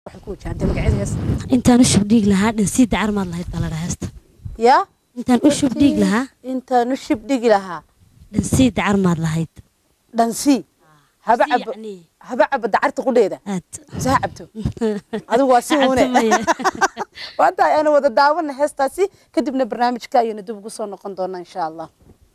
waxay ku wajahantay magacyada heesta intaan u shubdhiig lahaa dhansiida carmaad lahayd baa la dhaha heesta yaa intaan u shubdhiig lahaa intaan u shib dhigi lahaa dhansiida carmaad lahayd dhansii haba Si cabo yacni. haba cabo dacarta qudheeda aad mise ha cabto adigu waa si Cabto une maya. waanta aynu wada daawano heestaasi kadibna barnaamijka ayaynu dib ugu soo noqon doonaa insha allah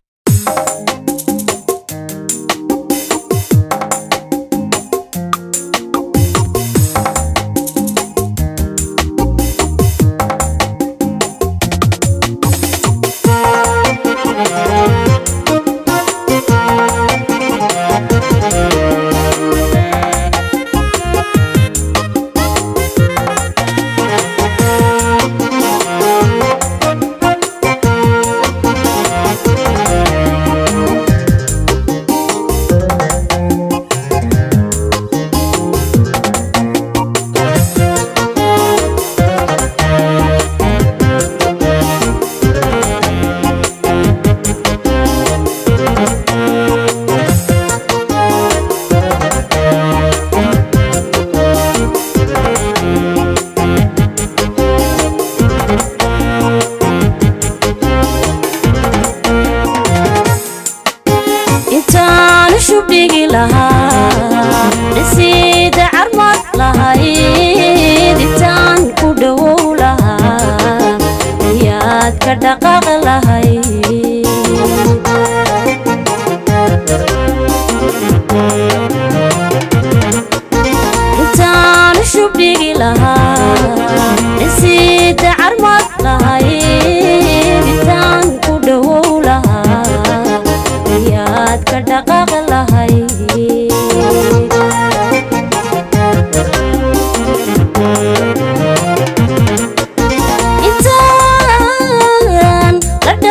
intaan u shubdhigi lahaa dhisiida carmad lahayd intaan ku dhowow lahaa ayaad ka dhaqaaq lahayd intaan u shubdhigi lahaa dhisiida carmad lahayd intaan ku dhowow lahaa ayaad ka dhaqaaq lahayd intaan la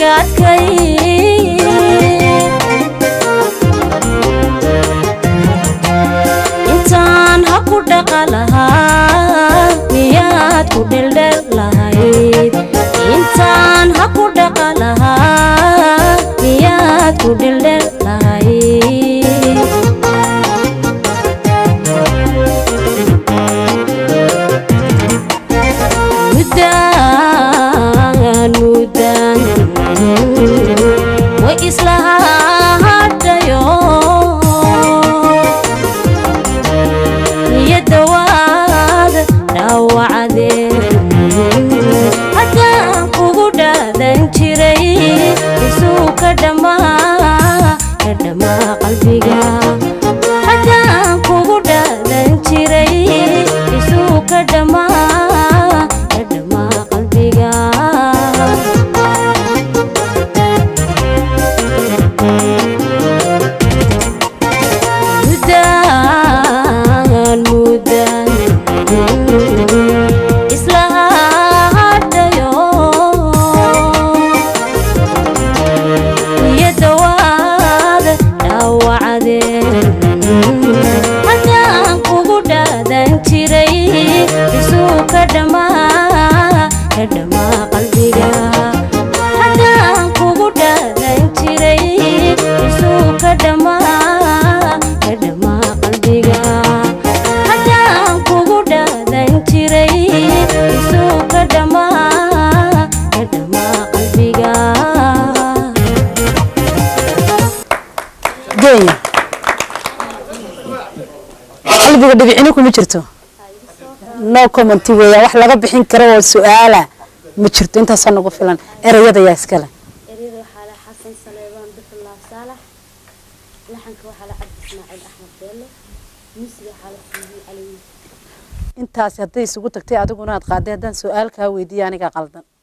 adkay intaan ha ku dhaqa lahaa miyaad ku dheldhel lahayd intaan ha ku dhaqa lahaa miyaad ku dheldhel lahayd mudaan mudaan way isla hadhayo niyadda waada dhaawacdeen haddaan kugu dhaadan jiray isuu ka dhammaa ka dhammaa qalbiga haddaan kugu dhaadan jiray isuu ka dhammaa ka dhammaa qalbiga mudaan mudaan isla hadhayo niyadda waada dhaawacdeen haddaan kugu dhaadan jiray isuu ka dhammaa ka dhammaa qalbiga haddaan kugu dhaadan jiray isuu ka dhammaa ka dhammaa qalbiga haddaan kugu dhaadan jiray isuu ka dhammaa ka dhammaa qalbiga geeya qalbiga dhibicina kuma jirto no commenty weeyaan wax laga bixin karo oo su-aala ma jirto intaasaa nagu filan ereyada yaa iskale eryada waxaa la xasan saleebaan duxulaab saalax laxanka waxaa la cabdi ismaaciil axmed beelle musiga waxaa la siiyey cali intaasi hadday isugu tagtay adiguna aad qaaday haddaan su-aal kaa weydiiya aniga qaldan